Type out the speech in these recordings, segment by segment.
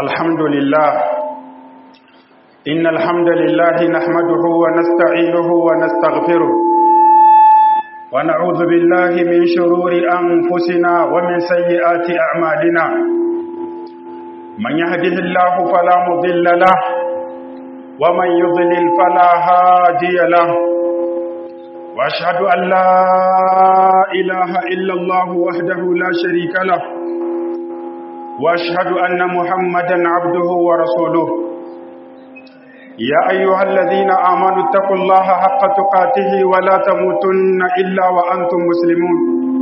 الحمد لله إن الحمد لله نحمده ونستعينه ونستغفره ونعوذ بالله من شرور أنفسنا ومن سيئات أعمالنا من يهده الله فلا مضل له ومن يضلل فلا هادي له وأشهد أن لا إله إلا الله وحده لا شريك له واشهد ان محمدا عبده ورسوله يا ايها الذين امنوا اتقوا الله حق تقاته ولا تموتن الا وانتم مسلمون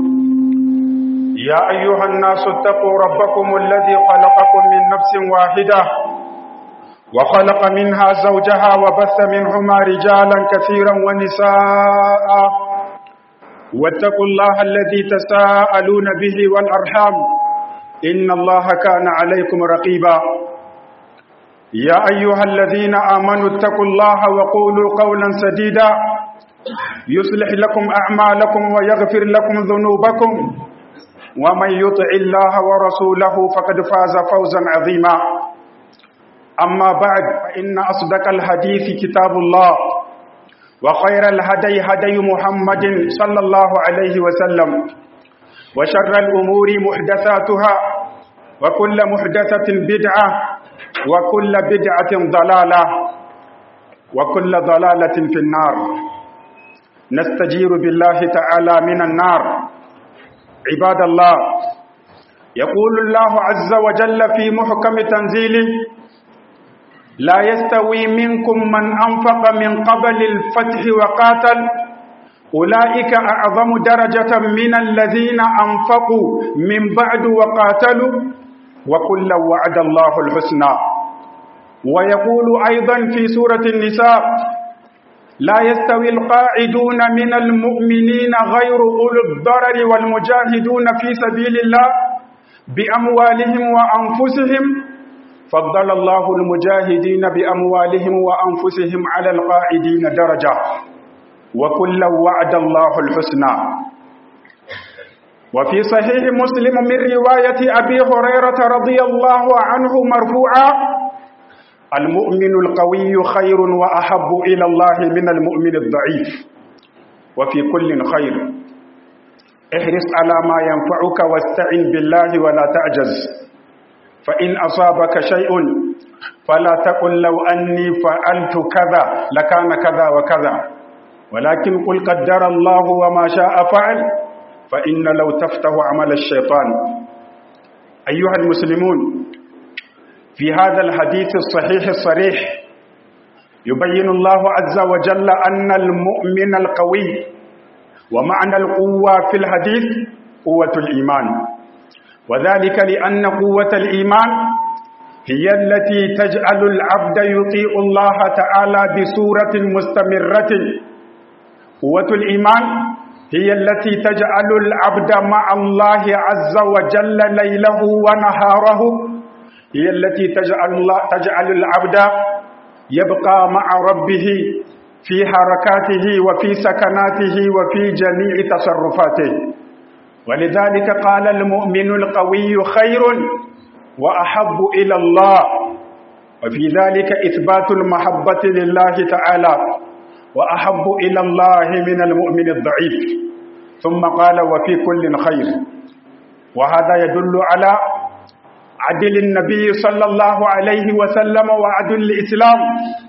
يا ايها الناس اتقوا ربكم الذي خلقكم من نفس واحده وخلق منها زوجها وبث منهما رجالا كثيرا ونساء واتقوا الله الذي تساءلون به والارحام إن الله كان عليكم رقيبا يا أيها الذين آمنوا اتقوا الله وقولوا قولا سديدا يصلح لكم أعمالكم ويغفر لكم ذنوبكم ومن يطع الله ورسوله فقد فاز فوزا عظيما أما بعد فإن أصدق الحديث كتاب الله وخير الهدي هدي محمد صلى الله عليه وسلم وشر الأمور محدثاتها وكل محدثة بدعة وكل بدعة ضلالة وكل ضلالة في النار نستجير بالله تعالى من النار عباد الله يقول الله عز وجل في محكم تنزيله لا يستوي منكم من أنفق من قبل الفتح وقاتل أولئك أعظم درجة من الذين أنفقوا من بعد وقاتلوا وكلا وعد الله الحسنى ويقول أيضا في سورة النساء لا يستوي القاعدون من المؤمنين غير أولو الضرر والمجاهدون في سبيل الله بأموالهم وأنفسهم فضل الله المجاهدين بأموالهم وأنفسهم على القاعدين درجة وكلا وعد الله الحسنى وفي صحيح مسلم من رواية أبي هريرة رضي الله عنه مرفوعا المؤمن القوي خير وأحب إلى الله من المؤمن الضعيف وفي كل خير احرص على ما ينفعك واستعن بالله ولا تعجز فإن أصابك شيء فلا تقل لو أني فعلت كذا لكان كذا وكذا ولكن قل قدر الله وما شاء فعل فإن لو تفتح عمل الشيطان أيها المسلمون في هذا الحديث الصحيح الصريح يبين الله عز وجل أن المؤمن القوي ومعنى القوة في الحديث قوة الإيمان وذلك لأن قوة الإيمان هي التي تجعل العبد يطيع الله تعالى بصورة مستمرة قوة الإيمان هي التي تجعل العبد مع الله عز وجل ليله ونهاره هي التي تجعل, الله تجعل العبد يبقى مع ربه في حركاته وفي سكناته وفي جميع تصرفاته ولذلك قال المؤمن القوي خير وأحب إلى الله وفي ذلك إثبات المحبة لله تعالى وأحب إلى الله من المؤمن الضعيف ثم قال وفي كل خير وهذا يدل على عدل النبي صلى الله عليه وسلم وعدل الإسلام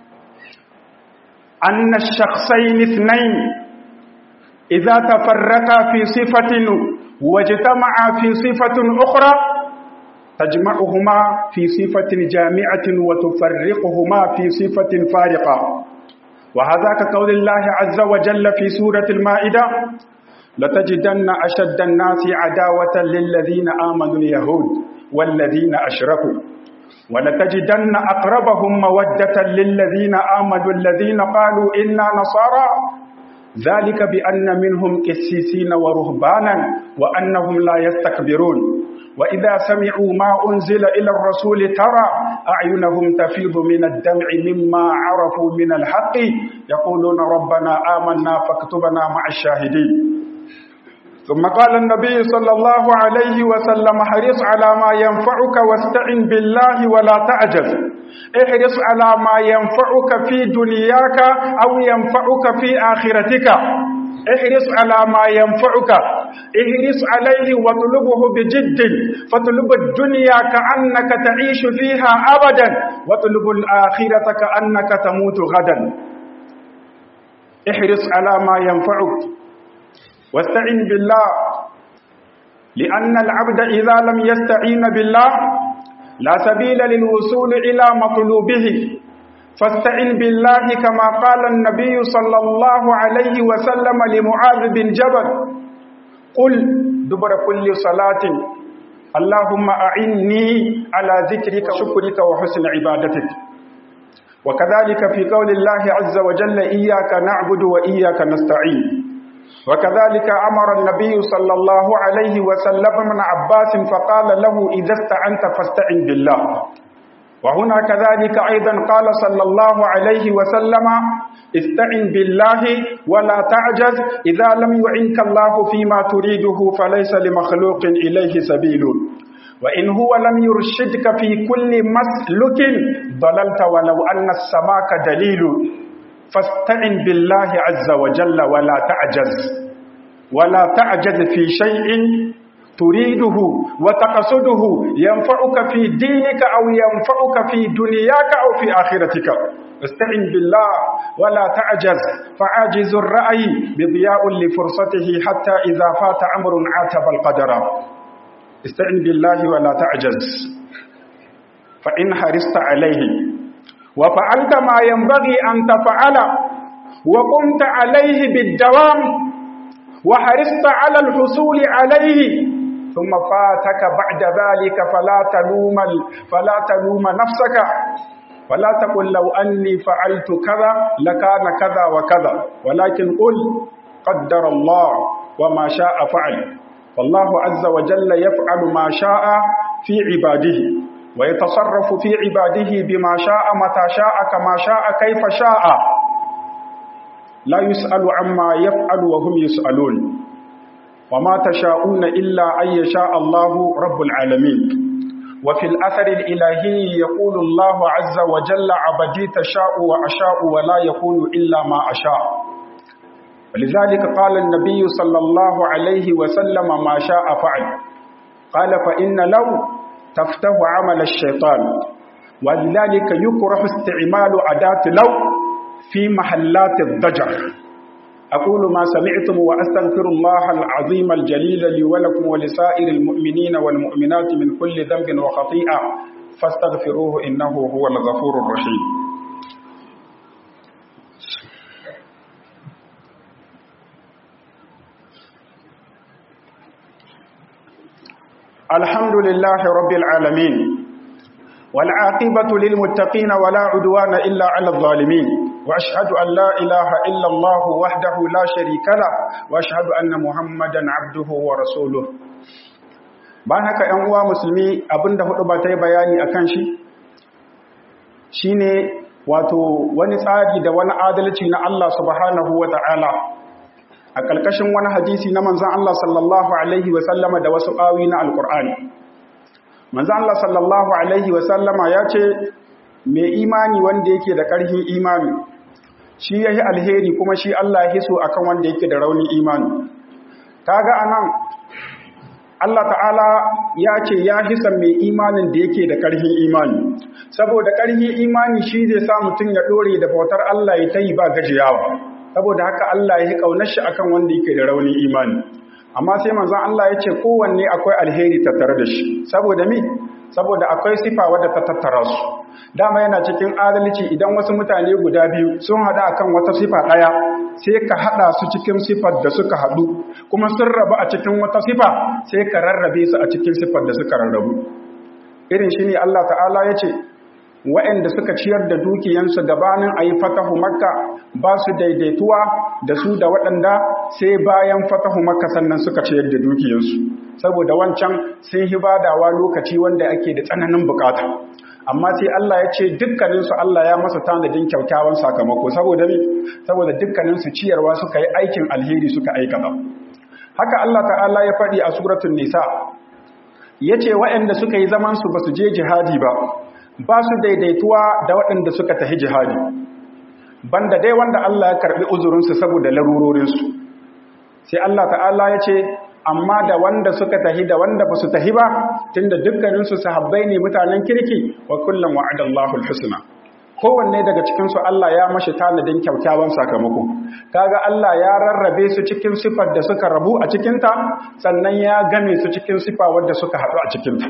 أن الشخصين اثنين إذا تفرقا في صفة واجتمعا في صفة أخرى تجمعهما في صفة جامعة وتفرقهما في صفة فارقة وهذا كقول الله عز وجل في سورة المائدة لتجدن أشد الناس عداوة للذين آمنوا اليهود والذين أشركوا ولتجدن أقربهم مودة للذين آمنوا الذين قالوا إنا نصارى ذلك بأن منهم كسيسين ورهبانا وأنهم لا يستكبرون وإذا سمعوا ما أنزل إلى الرسول ترى أعينهم تفيض من الدمع مما عرفوا من الحق يقولون ربنا آمنا فاكتبنا مع الشاهدين ثم قال النبي صلى الله عليه وسلم حرص على ما ينفعك واستعن بالله ولا تعجز احرص على ما ينفعك في دنياك أو ينفعك في آخرتك احرص على ما ينفعك احرص عليه واطلبه بجد فاطلب الدنيا كأنك تعيش فيها أبدا واطلب الآخرة كأنك تموت غدا احرص على ما ينفعك واستعن بالله لأن العبد إذا لم يستعين بالله لا سبيل للوصول إلى مطلوبه فاستعن بالله كما قال النبي صلى الله عليه وسلم لمعاذ بن جبل قل دبر كل صلاة اللهم أعني على ذكرك وشكرك وحسن عبادتك وكذلك في قول الله عز وجل إياك نعبد وإياك نستعين وكذلك أمر النبي صلى الله عليه وسلم من عباس فقال له إذا استعنت فاستعن بالله وهنا كذلك أيضا قال صلى الله عليه وسلم استعن بالله ولا تعجز إذا لم يعنك الله فيما تريده فليس لمخلوق إليه سبيل وإن هو لم يرشدك في كل مسلك ضللت ولو أن السماك دليل فاستعن بالله عز وجل ولا تعجز ولا تعجز في شيء تريده وتقصده ينفعك في دينك أو ينفعك في دنياك أو في آخرتك استعن بالله ولا تعجز فعاجز الرأي بضياء لفرصته حتى إذا فات أمر عاتب القدر استعن بالله ولا تعجز فإن حرصت عليه وفعلت ما ينبغي أن تفعل وقمت عليه بالدوام وحرصت على الحصول عليه ثم فاتك بعد ذلك فلا تلوم فلا تلوم نفسك ولا تقل لو أني فعلت كذا لكان كذا وكذا ولكن قل قدر الله وما شاء فعل فالله عز وجل يفعل ما شاء في عباده ويتصرف في عباده بما شاء متى شاء كما شاء كيف شاء لا يسأل عما يفعل وهم يسألون وما تشاءون إلا أن يشاء الله رب العالمين وفي الأثر الإلهي يقول الله عز وجل عبدي تشاء وأشاء ولا يكون إلا ما أشاء ولذلك قال النبي صلى الله عليه وسلم ما شاء فعل قال فإن لو تفتح عمل الشيطان ولذلك يكره استعمال أداة لو في محلات الضجر أقول ما سمعتم وأستغفر الله العظيم الجليل لي ولكم ولسائر المؤمنين والمؤمنات من كل ذنب وخطيئة فاستغفروه إنه هو الغفور الرحيم الحمد لله رب العالمين والعاقبة للمتقين ولا عدوان إلا على الظالمين وأشهد أن لا إله إلا الله وحده لا شريك له وأشهد أن محمدا عبده ورسوله bayan haka ‘yan uwa musulmi abinda hudu ba ta yi bayani a kan shi shine wato wani tsari da wani adalci na Allah subhanahu wa ta'ala a ƙarƙashin wani hadisi na manzan Allah sallallahu Alaihi wasallama da wasu ƙawi na alƙur'ani manzan Allah sallallahu Alaihi wasallama ya ce mai imani wanda yake da ƙarfin imani shi ya yi alheri kuma shi Allah ya hiso akan wanda yake da raunin imani kaga anan Allah ta'ala ya ce ya hisa mai imanin da yake da ƙarfin imani saboda ƙarfin imani shi zai sa mutum ya ɗore da bautar Allah ya ta yi ba gajiyawa saboda haka Allah ya yi ƙaunar shi akan wanda yake da raunin imani amma sai manzon Allah ya ce kowanne akwai alheri tattare da shi saboda mi saboda akwai sifa wadda ta tattara su dama yana cikin adalci idan wasu mutane guda biyu sun haɗu akan wata sifa ɗaya sai ka haɗa su cikin sifar da suka haɗu kuma sun rabu a cikin wata sifa sai ka rarrabe su a cikin sifar da suka rarrabu irin shi ne Allah ta'ala ya ce waɗanda suka ciyar da dukiyansu gabanin a yi fatahu makka ba su daidaituwa da su da waɗanda sai bayan fatahu makka sannan suka ciyar da dukiyansu saboda wancan sun hi badawa lokaci wanda ake da tsananin bukata amma sai Allah ya ce dukkaninsu Allah ya masa tanadin kyaukyawan sakamako saboda me saboda dukkaninsu ciyarwa suka yi aikin alheri suka aikata haka Allah ta'ala ya faɗi a suratul nisa yace waɗanda suka yi zaman su basu je jihadi ba ba su daidaituwa da waɗanda suka tafi jihadi banda dai wanda Allah ya karbi uzurin su saboda larurorin su sai Allah ta'ala yace amma da wanda suka tahi da wanda basu tahi ba tunda dukkanin su sahabbai ne mutanen kirki wa kullum wa'adallahu alhusna kowanne daga cikinsu Allah ya mashi tanadin kyaukyawan sakamako kaga Allah ya rarrabe su cikin sifar da suka rabu a cikinta sannan ya game su cikin sifa wadda suka haɗu a cikinta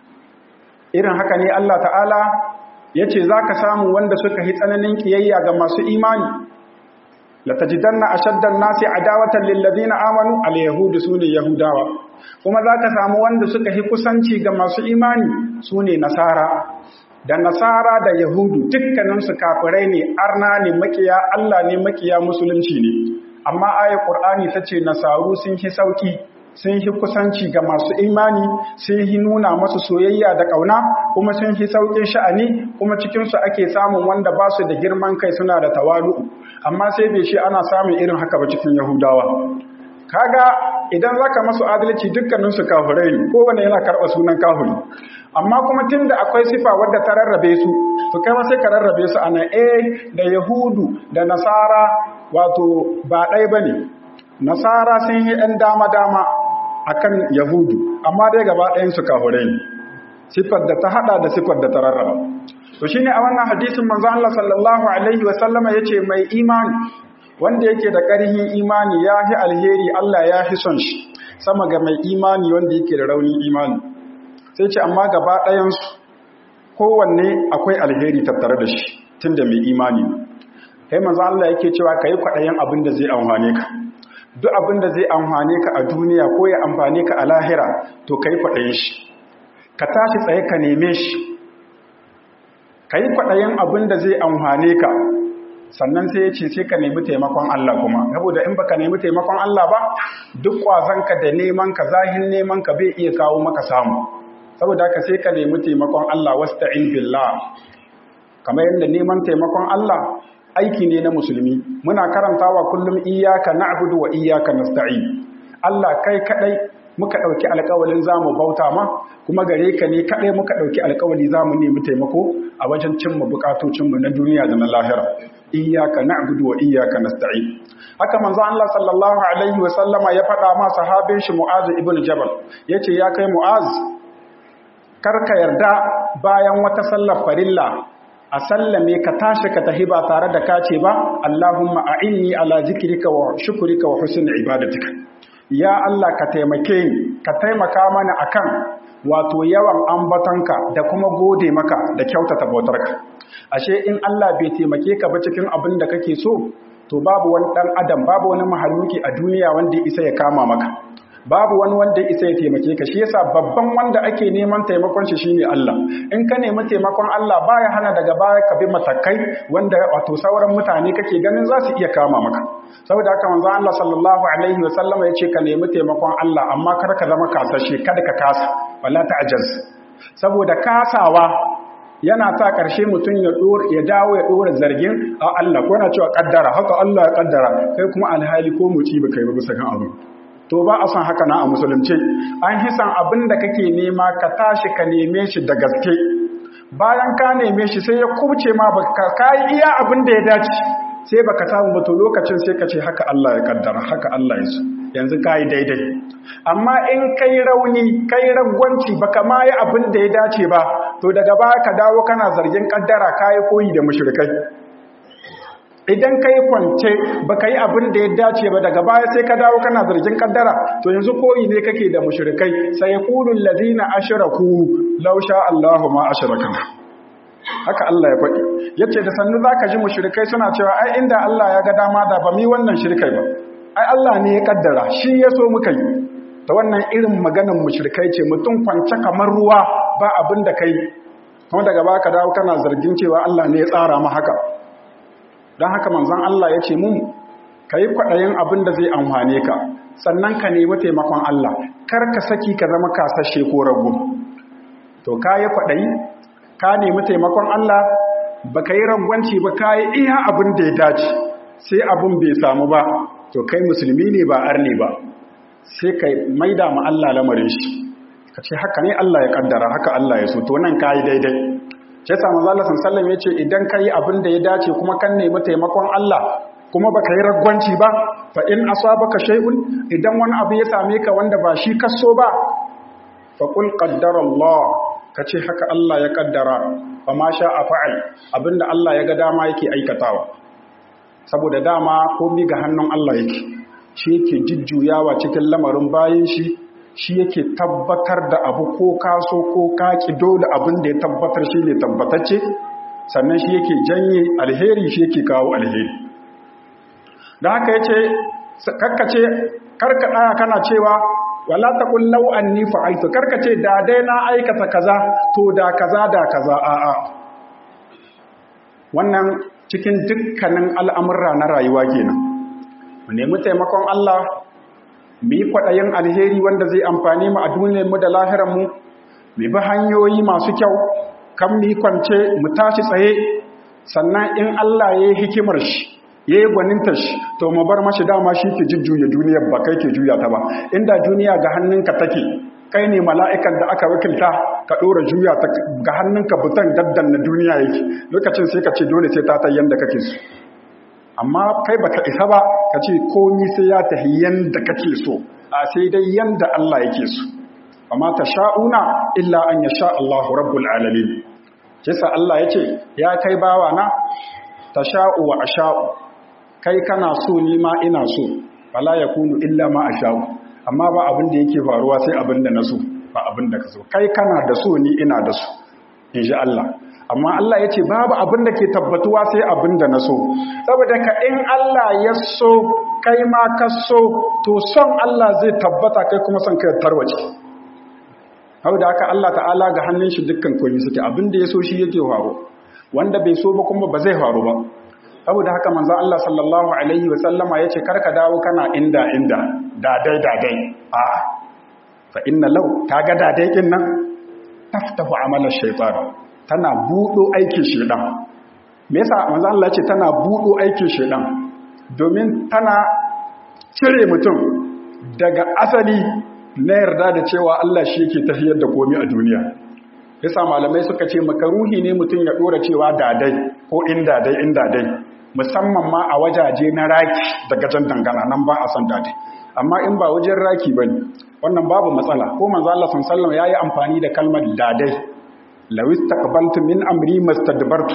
irin haka ne Allah ta'ala ya ce za ka samu wanda suka yi tsananin ƙiyayya ga masu imani latajidanna ashaddan nasi adawatan lillazina amanu alyahudu sune yahudawa kuma za ka samu wanda suka yi kusanci ga masu imani sune nasara da nasara da yahudu dukkaninsu kafirai ne arna ne makiya Allah ne makiya musulunci ne amma ayar qur'ani tace nasaru sun hi sauki sun hi kusanci ga masu imani sun hi nuna masu soyayya da kauna kuma sun hi saukin sha'ani kuma cikin su ake samun wanda ba su da girman kai suna da tawalu amma sai bai shi ana samun irin haka ba cikin yahudawa kaga idan zaka masu adalci dukkaninsu kafirai ne kowanne yana karɓa sunan kafiri amma kuma tunda akwai sifa wadda ta rarrabe su to kai ma sai ka rarrabe su ana eh da yahudu da nasara wato ba ɗaya bane nasara sun yi ɗan dama dama akan yahudu amma dai gaba ɗayan su kafirai ne sifar da ta hada da sifar da ta rarraba to shine a wannan hadisin manzo Allah sallallahu alaihi wa sallama yace mai imani wanda yake da ƙarfin imani ya fi alheri Allah ya fi son shi sama ga mai imani wanda yake da raunin imani sai ce amma gaba ɗayansu kowanne akwai alheri tattare da shi tun da mai imani kai manzo Allah yake cewa ka yi kwaɗayen abin da zai amfane ka duk abin da zai amfane ka a duniya ko ya amfane ka a lahira to ka yi kwaɗayen shi ka tashi tsaye ka neme shi ka yi kwaɗayen abin da zai amfane ka sannan sai ya ce sai ka nemi taimakon Allah kuma saboda in baka nemi taimakon Allah ba duk kwazanka da neman ka zahin neman ka bai iya kawo maka samu saboda haka sai ka nemi taimakon Allah wasta'in billah kamar yadda neman taimakon Allah aiki ne na musulmi muna karantawa kullum iyyaka na'budu wa iyyaka nasta'in Allah kai kadai muka dauki alƙawalin zamu bauta ma kuma gare ka ne kadai muka dauki alƙawali zamu nemi taimako a wajen cimma bukatocin mu na duniya da na lahira iyyaka na'budu wa iyyaka nasta'in haka manzo Allah sallallahu alaihi wa sallama ya faɗa ma sahabin shi Mu'az ibn Jabal yace ya kai Mu'az karka yarda bayan wata sallar farilla a sallame ka tashi ka tahi ba tare da kace ba Allahumma a'inni ala zikrika wa shukrika wa husni ibadatika ya Allah ka taimake ni ka taimaka mana akan wato yawan ambatonka da kuma gode maka da kyautata bautarka ashe in Allah bai taimake ka ba cikin abin da kake so to babu wani dan adam babu wani mahaluki a duniya wanda ya isa ya kama maka babu wani wanda isa ya taimake ka shi yasa babban wanda ake neman taimakon shi shine Allah in ka nemi taimakon Allah baya hana daga baya ka bi matakai wanda wato sauran mutane kake ganin za su iya kama maka saboda haka manzo Allah sallallahu alaihi wa sallama yace ka nemi taimakon Allah amma kar ka zama kasashe kada ka kasa wala ta'jaz saboda kasawa yana sa ƙarshe mutum ya ya dawo ya ɗora zargin a Allah ko yana cewa kaddara haka Allah ya kaddara kai kuma alhali ko muci ba kai ba bisa kan abu to ba a son haka na a musulunci an hisan abin da kake nema ka tashi ka neme shi da gaske bayan ka neme shi sai ya kubce ma ba ka yi iya abin da ya dace sai baka samu ba to lokacin sai ka ce haka Allah ya kaddara haka Allah ya so yanzu ka yi daidai amma in kai rauni kai ragwanci baka ma yi abin da ya dace ba to daga baya ka dawo kana zargin kaddara ka yi koyi da mushrikai idan ka yi kwance ba ka yi abin da ya dace ba daga baya sai ka dawo kana zargin kaddara to yanzu koyi ne kake da mushrikai sai yaqulul ladina ashraku law sha Allahu ma ashrakana haka Allah ya faɗi yace da sannu zaka ji mushrikai suna cewa ai inda Allah ya ga dama da ba mi wannan shirkai ba ai Allah ne ya kaddara shi ya so muka yi ta wannan irin maganar mushrikai ce mutum kwance kamar ruwa ba abin da kai kuma daga baka dawo kana zargin cewa Allah ne ya tsara ma haka don haka manzon Allah ya ce mun ka yi kwaɗayin abin da zai amfane ka sannan ka nemi taimakon Allah kar ka saki ka zama kasashe ko rago to ka yi kwaɗayi ka nemi taimakon Allah ba ka yi ragwanci ba ka yi iya abin da ya dace sai abin bai samu ba to kai musulmi ne ba arne ba sai ka maida ma Allah lamarin shi ka ce haka ne Allah ya kaddara haka Allah ya so to nan kai daidai sai sa manzo Allah sallallahu alaihi wasallam yace idan kai abin da ya dace kuma kan nemi taimakon Allah kuma baka yi ragwanci ba fa in asabaka shay'un idan wani abu ya same ka wanda ba shi kaso ba fa qul qaddara Allah kace haka Allah ya kaddara fa ma sha'a fa'al abinda Allah ya ga dama yake aikatawa saboda dama komai ga hannun Allah yake shi yake jujjuyawa cikin lamarin bayan shi shi yake tabbatar da abu ko kaso ko kaki dole abin da ya tabbatar shi ne tabbatacce sannan shi yake janye alheri shi yake kawo alheri da haka yace karkace karka daya kana cewa wala taqul law anni fa'altu karkace da dai na aikata kaza to da kaza da kaza a a wannan cikin dukkanin al'amurra na rayuwa kenan mu nemi taimakon Allah mu yi kwaɗayin alheri wanda zai amfani mu a duniyarmu da lahiranmu mu bi hanyoyi masu kyau kan mu yi kwance mu tashi tsaye sannan in Allah ya yi hikimar shi ya yi gwaninta shi to mu bar mashi dama shi ke jujjuya duniyar ba kai ke juya ta ba inda duniya ga hannunka take kai ne mala'ikan da aka wakilta ka ɗora juya ta ga hannunka butan daddan na duniya yake lokacin sai ka ce dole sai ta ta yanda kake so amma kai baka isa ba ka ce komi sai ya tafi yanda kake so a sai dai yanda Allah yake so amma ta sha'una illa an ya sha Allahu rabbul alamin kisa Allah ya ce ya kai bawa na ta sha'u wa asha'u kai kana so ni ma ina so fala yakunu illa ma asha'u amma ba abin da yake faruwa sai abin da na so ba abin da ka so kai kana da so ni ina da so insha Allah amma Allah ya ce babu abin da ke tabbatuwa sai abin da na so saboda ka in Allah ya so kai ma ka so to son Allah zai tabbata kai kuma son kai tarwace hau da haka Allah ta'ala ga hannun shi dukkan komi suke abin da ya so shi yake faru wanda bai so ba kuma ba zai faru ba saboda haka manzo Allah sallallahu alaihi wa sallama yace karka dawo kana inda inda dadai dadai a fa inna law kaga dadai kin nan taftahu amala shaytan tana buɗo aikin shedan me yasa manzo Allah ce tana buɗo aikin shedan domin tana cire mutum daga asali na yarda da cewa Allah shi yake tafiyar da komai a duniya yasa malamai suka ce makaruhi ne mutum ya dora cewa dadai ko in dadai in dadai musamman ma a wajaje na raki daga jan dangana nan ba a san dadai amma in ba wajen raki bane wannan babu matsala ko manzo Allah sallallahu alaihi wasallam yayi amfani da kalmar dadai lawis taqbaltu min amri mastadbartu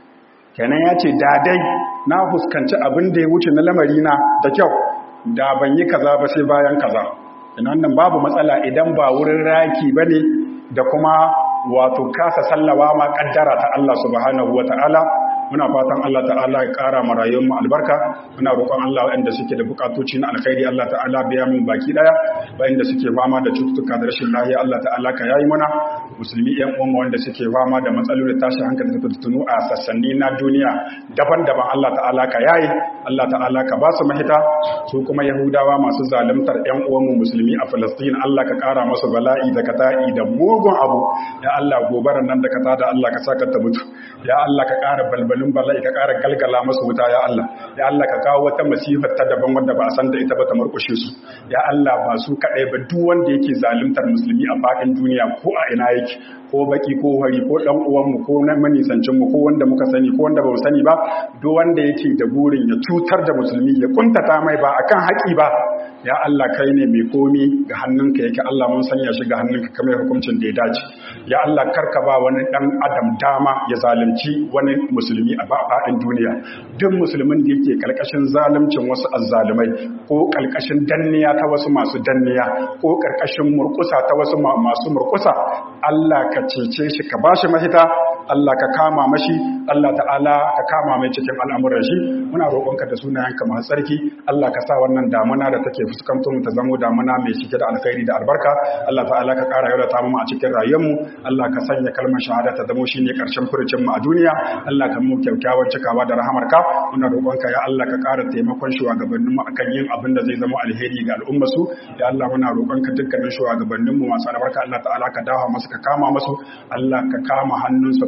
kenan yace da dai na fuskanci abin da ya wuce na lamari na da kyau da ban yi kaza ba sai bayan kaza ina wannan babu matsala idan ba wurin raki bane da kuma wato kasa sallawa ma kaddara ta Allah subhanahu wataala muna fatan Allah ta'ala ya ƙara ma rayuwar mu albarka muna roƙon Allah waɗanda suke da bukatoci na alkhairi Allah ta'ala biya mu baki daya waɗanda suke fama da cututtuka da rashin lafiya Allah ta'ala ka yayi mana musulmi ƴan uwan mu wanda suke fama da matsaloli tashi hankali da tutunu a sassanni na duniya daban-daban Allah ta'ala ka yayi Allah ta'ala ka ba su mahita su kuma Yahudawa masu zaluntar ƴan uwan mu musulmi a Falastin Allah ka ƙara musu bala'i da kata'i da mugun abu ya Allah gobaran nan da ka tada Allah ka saka ta mutu ya Allah ka ƙara balbal balbalin bala'i ka ƙara galgala masu wuta ya Allah ya Allah ka kawo wata masifar ta daban wanda ba a san da ita ba ta murƙushe su ya Allah ba su kaɗai ba duk wanda yake zaluntar musulmi a faɗin duniya ko a ina yake ko baki ko hari ko ɗan uwanmu ko na manisancin mu ko wanda muka sani ko wanda ba mu sani ba duk wanda yake da burin ya cutar da musulmi ya kuntata mai ba akan haƙi ba ya Allah kai ne mai komi ga hannunka yake Allah mun sanya shi ga hannunka kamar hukuncin da ya dace ya Allah karka ba wani dan adam dama ya zalunci wani musulmi a faɗin duniya duk musulmin da yake karkashin zaluncin wasu azzalumai ko karkashin danniya ta wasu masu danniya ko karkashin murkusa ta wasu masu murkusa Allah ka cece shi ka bashi mahita Allah ka kama mashi Allah ta'ala ka kama mai cikin al'amuran shi muna roƙonka da sunayenka masu tsarki Allah ka sa wannan damuna da take fuskanto mu ta zamo damuna mai cike da alkhairi da albarka Allah ta'ala ka ƙara yau ta mu a cikin rayuwarmu Allah ka sanya kalmar shahada ta zamo shine karshen furucin mu a duniya Allah ka mu kyakkyawan cikawa da rahamarka muna roƙonka ya Allah ka ƙara taimakon shugabannin mu akan yin abin da zai zama alheri ga al'umma su ya Allah muna roƙonka dukkanin shugabannin mu masu albarka Allah ta'ala ka dawo masu ka kama masu Allah ka kama hannunsu ka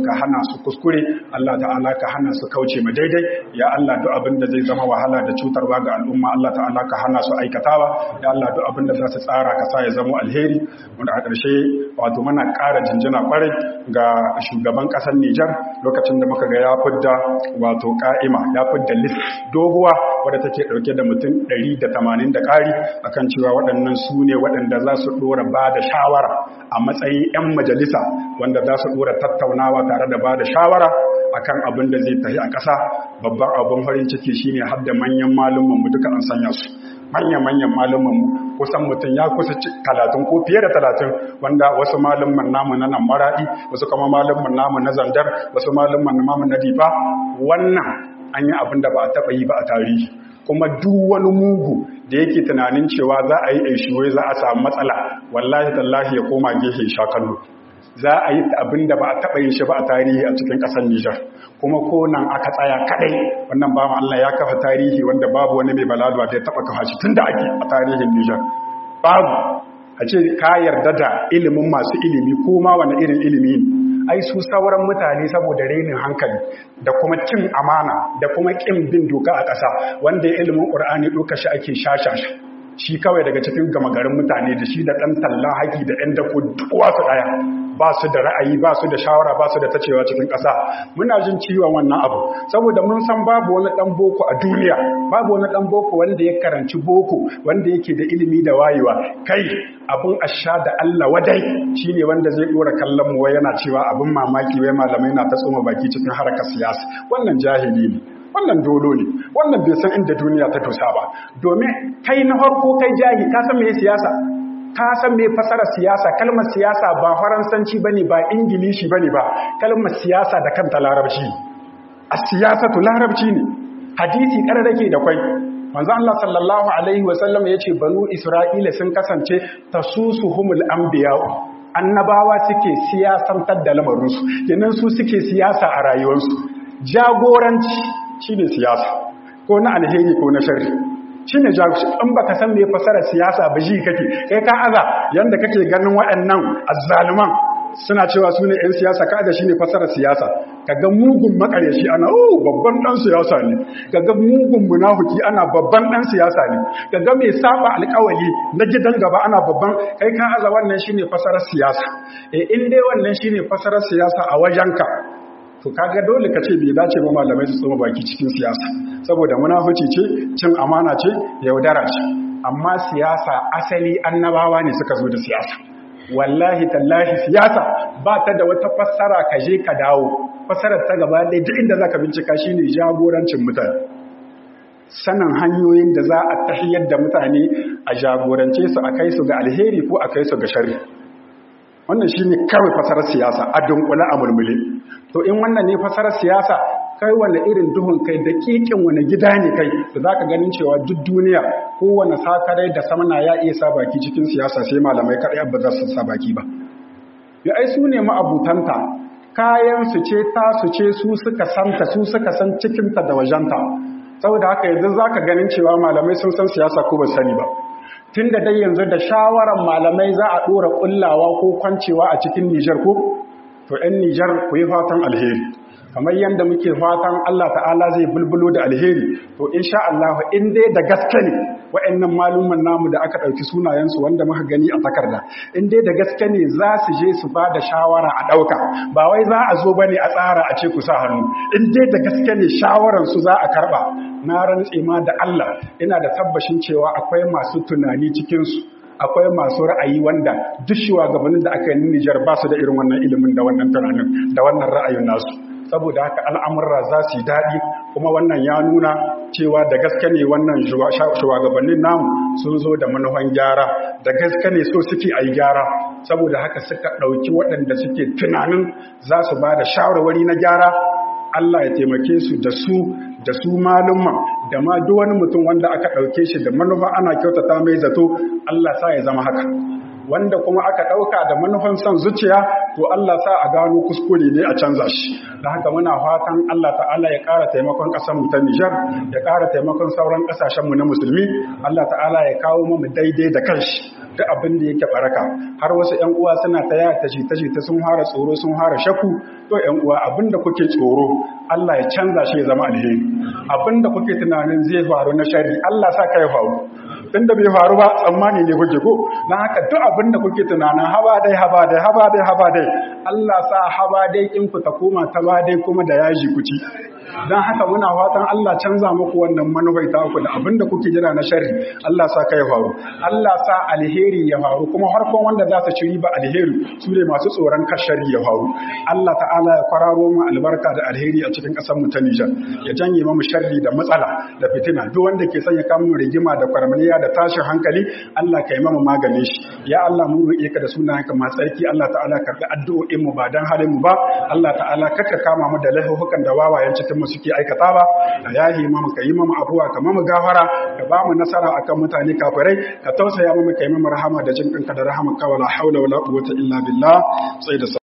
ka hana su kuskure Allah ta'ala ka hana su kauce ma daidai ya Allah duk abin da zai zama wahala da cutarwa ga al'umma Allah ta'ala ka hana su aikatawa ya Allah duk abin da za su tsara ka sa ya zama alheri wanda a ƙarshe wato muna ƙara jinjina kwarai ga shugaban ƙasar Nijar lokacin da muka ga ya fidda wato ka'ima ya fidda list doguwa wadda take ɗauke da mutum 180 da ƙari akan cewa waɗannan su ne waɗanda za su ɗora ba da shawara a matsayin 'yan majalisa wanda za su ɗora tattaunawa tare da ba da shawara akan abin da zai tafi a ƙasa babban abin farin ciki shine har da manyan malumman mu duka an sanya su manya-manyan malumman mu kusan mutum ya kusa talatin ko fiye da talatin wanda wasu malumman namu na nan maraɗi wasu kuma malumman namu na zandar wasu malumman namu na difa wannan an yi abin da ba a taɓa yi ba a tarihi kuma duk wani mugu da yake tunanin cewa za a yi aishiwai za a samu matsala wallahi tallahi ya koma gefe sha kallo za a yi abin da ba a taɓa yin shi ba a tarihi a cikin ƙasar Nijar kuma ko nan aka tsaya kaɗai wannan ba Allah ya kafa tarihi wanda babu wani mai balaluwa da ya taɓa kafa shi tun da ake a tarihin Nijar babu a ce ka yarda da ilimin masu ilimi ko ma wani irin ilimi ne ai su sauran mutane saboda renin hankali da kuma cin amana da kuma ƙin bin doka a ƙasa wanda ya ilimin ƙur'ani ɗauka shi ake shashasha shi kawai daga cikin gama garin mutane da shi da ɗan talla haƙi da ɗan dako duwa su ɗaya ba su da ra'ayi ba su da shawara ba su da tacewa cikin ƙasa muna jin ciwon wannan abu saboda mun san babu wani ɗan boko a duniya babu wani ɗan boko wanda ya karanci boko wanda yake da ilimi da wayewa kai abin asha da Allah wadai shine wanda zai ɗora kallon mu wai yana cewa abin mamaki wai malamai na ta tsoma baki cikin harkar siyasa wannan jahili ne wannan dolo ne wannan bai san inda duniya ta dosa ba domin kai na farko kai jahi ka san me siyasa ka san me fasara siyasa kalmar siyasa ba faransanci bane ba ingilishi bane ba kalmar siyasa da kanta larabci a siyasatu larabci ne hadisi kararrake da kwai manzo Allah sallallahu alaihi wasallam yace banu isra'ila sun kasance tasusuhumul anbiya annabawa suke siyasantar da lamarinsu kenan su suke siyasa a rayuwarsu jagoranci shi ne siyasa ko na alheri ko na shari shi ne in baka san me fasara siyasa ba ji kake kai ka aza yanda kake ganin waɗannan azzaluman suna cewa su ne 'yan siyasa ka da shi ne fasarar siyasa kaga mugun makaryashi ana oh babban ɗan siyasa ne kaga mugun munafuki ana babban ɗan siyasa ne kaga mai saba alƙawali na gidan gaba ana babban kai ka aza wannan shine fasarar siyasa eh in dai wannan shine fasarar siyasa a wajenka to kaga dole ka ce bai dace ba malamai su tsoma baki cikin siyasa saboda munafici ce cin amana ce yaudara ce amma siyasa asali annabawa ne suka zo da siyasa wallahi tallahi siyasa ba ta da wata fassara ka je ka dawo fassarar ta gaba ɗaya duk inda zaka bincika shine jagorancin mutane sanin hanyoyin da za a tahiyar da mutane a jagorance su a kai su ga alheri ko a kai su ga sharri wannan shine kawai fasarar siyasa a dunkule a mulmule to in wannan ne fasarar siyasa kai wani irin duhun kai da kikin wani gida ne kai da zaka ganin cewa duk duniya kowane sakarai da samana ya iya sa baki cikin siyasa sai malamai kadai ba za su sa baki ba ya ai su ne ma'abutanta kayan su ce ta su ce su suka santa su suka san cikinta da wajenta saboda haka yanzu zaka ganin cewa malamai sun san siyasa ko ba sani ba tun da dai yanzu da shawarar malamai za a ɗora ƙullawa ko kwancewa a cikin Nijar ko? To, ‘yan Nijar ku yi fatan alheri, kamar yadda muke fatan Allah ta'ala zai bulbulo da alheri, to, in sha Allah, in dai da gaske ne wa'yannan malumman namu da aka ɗauki sunayensu wanda muka gani a takarda, in dai da gaske ne za su je su ba da shawara a ɗauka, ba wai za a zo ba ne a tsara a ce ku sa hannu, in dai da gaske ne shawararsu za a karɓa, na rantse ma da Allah ina da tabbashin cewa akwai masu tunani cikinsu akwai masu ra'ayi wanda duk shugabannin da aka yi Nijar ba su da irin wannan ilimin da wannan tunanin da wannan ra'ayin nasu saboda haka al'amurra za su yi daɗi kuma wannan ya nuna cewa da gaske ne wannan shugabannin namu sun zo da manufan gyara da gaske ne so suke a yi gyara saboda haka suka ɗauki waɗanda suke tunanin za su ba da shawarwari na gyara Allah ya taimake su da su da su malumman da ma duk wani mutum wanda aka ɗauke shi da manufa ana kyautata mai zato Allah sa ya zama haka wanda kuma aka ɗauka da manufan son zuciya to Allah sa a gano kuskure ne a canza shi da haka muna fatan Allah ta'ala ya ƙara taimakon ƙasarmu ta Nijar ya ƙara taimakon sauran ƙasashenmu na musulmi Allah ta'ala ya kawo mu daidai da kanshi duk abin da yake baraka har wasu ƴan uwa suna ta yaya ta ta ta sun fara tsoro sun fara shaku to ƴan uwa abin da kuke tsoro Allah ya canza shi ya zama alheri abin da kuke tunanin zai faru na shari Allah sa ka ya faru tun da bai faru ba tsammani ne kuke ko don haka duk abin da kuke tunanin haba dai haba dai haba dai haba dai Allah sa haba dai in ku ta koma ta ba dai kuma da yaji ku ci don haka muna fatan Allah canza muku wannan manufai ta ku da abin da kuke jira na sharri Allah sa kai faru Allah sa alheri ya faru kuma harkon wanda za su ci riba alheri su ne masu tsoron kar sharri ya faru Allah ta'ala ya kwararo mu albarka da alheri a cikin ƙasar mu ta Nijar ya janye mu sharri da matsala da fitina duk wanda ke sanya kamun rigima da kwarmaniya da tashin hankali Allah ka yi mamu maganin shi ya Allah mun roƙe ka da sunayenka masu tsarki Allah ta'ala karɓi addu'o'in mu ba dan halin mu ba Allah ta'ala kaka kama mu da laifukan da wawayen cikin mu suke aikata ba ka yahi mamu ka yi mamu abuwa ka mamu gafara ka ba mu nasara akan mutane kafirai ka tausaya mamu ka yi mamu rahama da jin kanka da rahama ka wala haula wala quwwata illa billah sai da